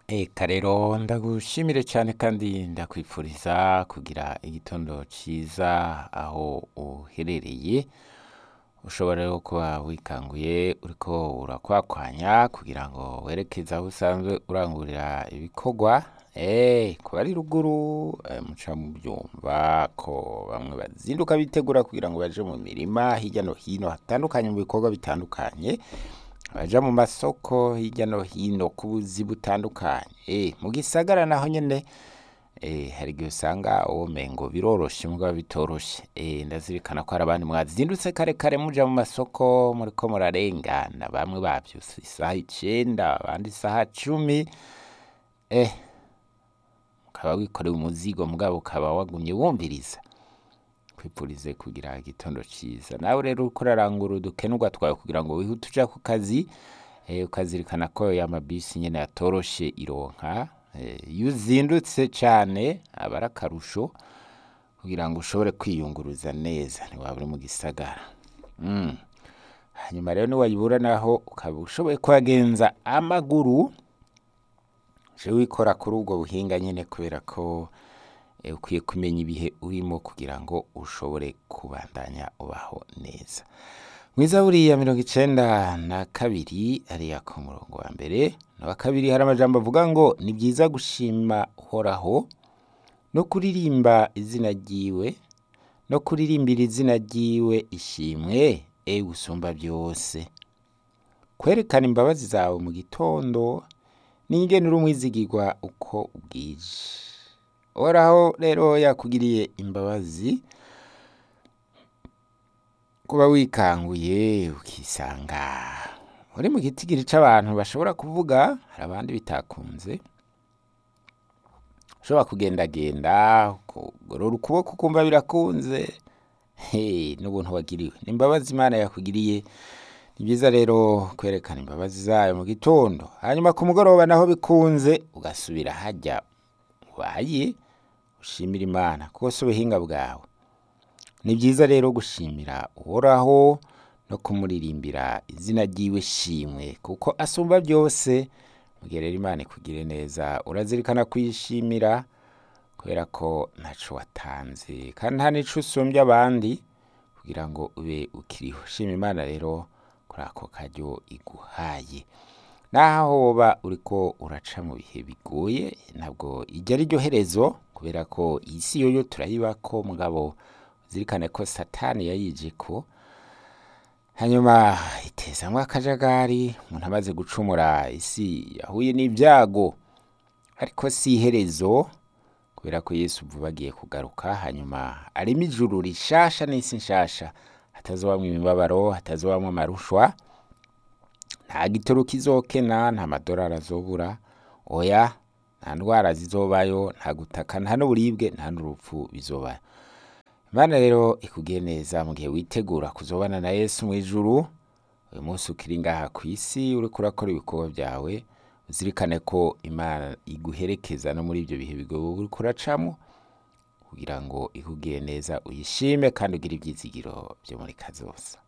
Eka rero ndagushimire cyane kandi ndakwifuriza kugira igitondo cyiza aho uherereye ushobora rero kuba wikanguye uriko urakwakwanya kugira ngo werekeze aho usanzwe urangurira ibikorwa eh kuba ari ruguru eh, muca mu byumva ko bamwe bazinduka bitegura kugira ngo baje mu mirima hirya no hino hatandukanye mu bikorwa bitandukanye baja mu masoko hirya no hino ku buzi butandukanye eh mu gisagara naho nyene eh hari igihe usanga womengo biroroshe mugabo bitoroshe eh ndazirikana ko hari abandi mwazindutse kare kare muja mu masoko muriko murarengana bamwe bavyuse isaha icenda abandi isaha cumi eh ukaba wikoreye umuzigo mugabo ukaba wagumye wumviriza kwipurize kugira igitondo cyiza nawe rero uko urarangura udukenurwa twawe kugira ngo wihute uja ku kazi eh, ukazirikana ko ya mabisi nyene yatoroshe ironka eh, iyo uzindutse cane aba ari akarusho kugira ngo ushobore kwiyunguruza neza ntiwaba uri mu gisagara mm. hanyuma rero niwayibura naho ukaba ushoboye kuhagenza amaguru je wikora kuri ubwo buhinga nyene kubera ko eh, ukwiye kumenya ibihe urimo kugira ngo ushobore kubandanya ubaho neza mwiza buriya mirongo icenda na kabiri ariya ku murongo wa mbere na wa kabiri hari amajambo avuga ngo ni byiza gushima uhoraho no kuririmba izina ryiwe no kuririmbira izina ryiwe ishimwe e usumba byose kwerekana imbabazi zawe mu gitondo n'ingene uri umwizigirwa uko bwije uhoraho rero yakugiriye imbabazi kuba wikanguye ukisanga uri mu gitigiri c'abantu bashobora kuvuga hari abandi bitakunze ushobora kugendagenda ukugorora ukuboko ukumva birakunze he n'ubuntu wagiriwe ni imbabazi imana yakugiriye ni byiza rero kwerekana imbabazi zayo mu gitondo hanyuma ku mugoroba naho bikunze ugasubira hajya ubaye ushimira imana kuko si ubuhinga bwawe ni byiza rero gushimira uhoraho no kumuririmbira izina ryiwe shimwe kuko asumba byose mugihe rero imana ikugire neza urazirikana kuyishimira kubera ko ntaco watanze kandi nta nico usumbya abandi kugira ngo ube ukiriho shima imana rero kuri ako karyo iguhaye naho woba uriko uraca mu bihe bigoye ntabwo ijya ari ryo herezo kubera ko iyi si yoyo turayibako mugabo uzirikane ko satani yayije ko hanyuma itezamwo akajagari umuntu amaze gucumura isi yahuye n'ibyago ariko si iherezo kubera ko yesu vuba agiye kugaruka hanyuma arimo ijuru rishasha n'isi nshasha hatazobamwo imibabaro hatazobamwo amarushwa nta gitoro kizokena nta madorari azobura oya nta ndwara zizobayo nta gutaka nta n'uburibwe nta n'urupfu bizobayo imana rero ikugiye neza mu gihe witegura kuzobana na yesu mu ijuru uyu munsi ukiri ngaha ku isi uriko urakora ibikorwa byawe uzirikane ko imana iguherekeza no muri ibyo bihe bigoye uriko uracamo kugira ngo ikugiye neza uyishime kandi ugire ibyizigiro byo muri kazoza